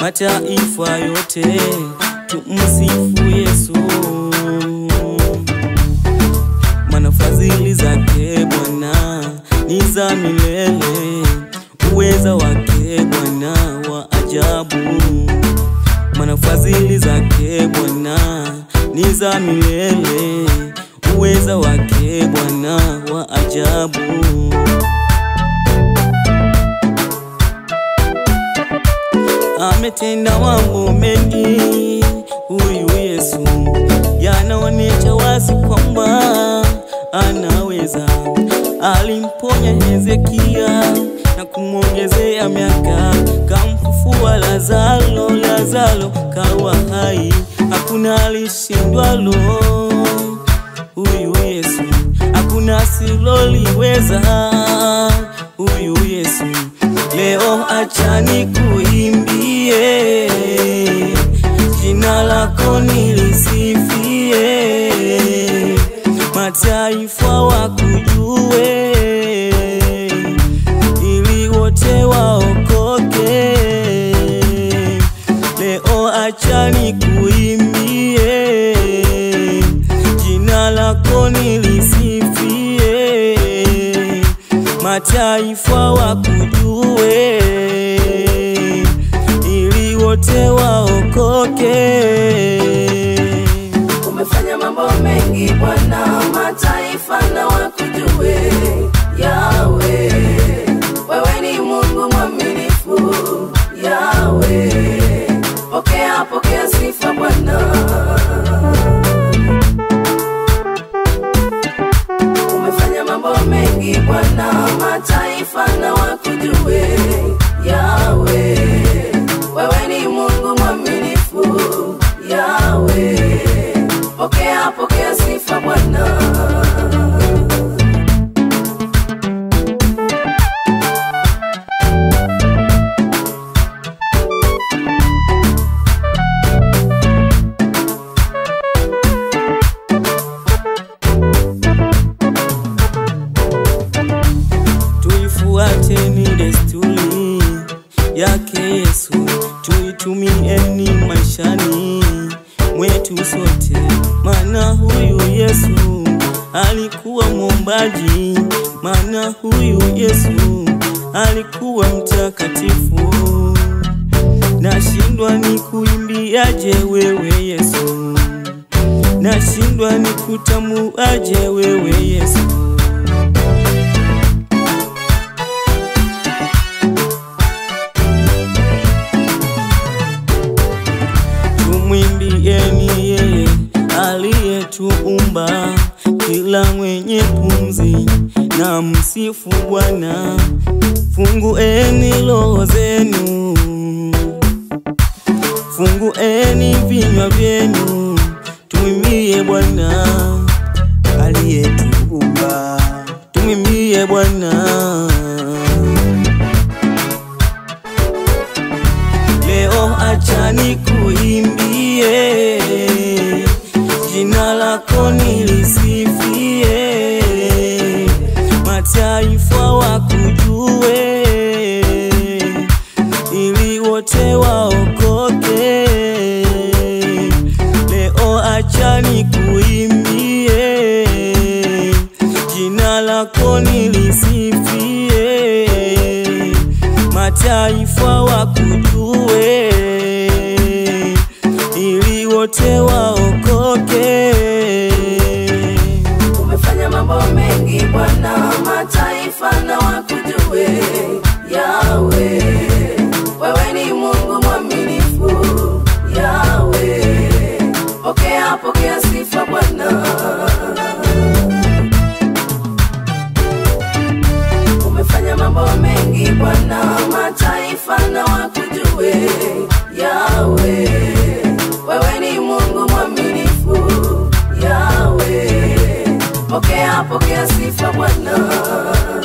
mataifa yote tumsifu Yesu, maana fadhili zake Bwana ni za milele, uweza wake Bwana wa ajabu, maana fadhili zake Bwana ni za milele, uweza wake Bwana wa ajabu. ametenda mambo mengi huyu Yesu, yanaonyesha wazi kwamba anaweza. Alimponya Hezekia na kumwongezea miaka, kamfufua Lazaro, Lazaro kawa hai, hakuna alishindwalo huyu Yesu, hakuna siloliweza huyu Yesu. Leo achani kuimbie, jina lako nilisifie, mataifa wakujue, ili wote waokoke. Leo achani kuimbie, jina lako nilisifie, mataifa wakujue, ili wote waokoke. Umefanya mambo mengi Bwana, mataifa na wakujue. Yawe, wewe ni Mungu mwaminifu. Yawe, pokea pokea sifa Bwana. Umefanya mambo mengi Bwana, mataifa na wakujue. Yawe, wewe ni Mungu mwaminifu. Yawe, pokea pokea sifa Bwana. tuifuateni desturi yake Yesu, tuitumieni maishani mwetu sote, maana huyu Yesu alikuwa mwombaji, maana huyu Yesu alikuwa mtakatifu. Nashindwa ni kuimbiaje wewe Yesu, nashindwa ni kutamuaje wewe Yesu. tumwimbieni yeye aliyetuumba, kila mwenye pumzi na msifu Bwana. Fungueni roho zenu, fungueni vinywa vyenu, tumwimbie Bwana aliyetuumba, tumwimbie Bwana. Leo achani kuimbie, jina lako nilisifie, mataifa wakujue, ili wote waokoke. Leo achani kuimbie, jina lako nilisifie, mataifa wakujue, ili wote waokoke. Umefanya mambo mengi Bwana, mataifa na wakujue. Yawe, wewe ni Mungu mwaminifu. Yawe, pokea pokea sifa Bwana. Umefanya mambo mengi Bwana, mataifa na wakujue. Yawe, wewe ni Mungu mwaminifu. Yawe, pokea pokea sifa Bwana.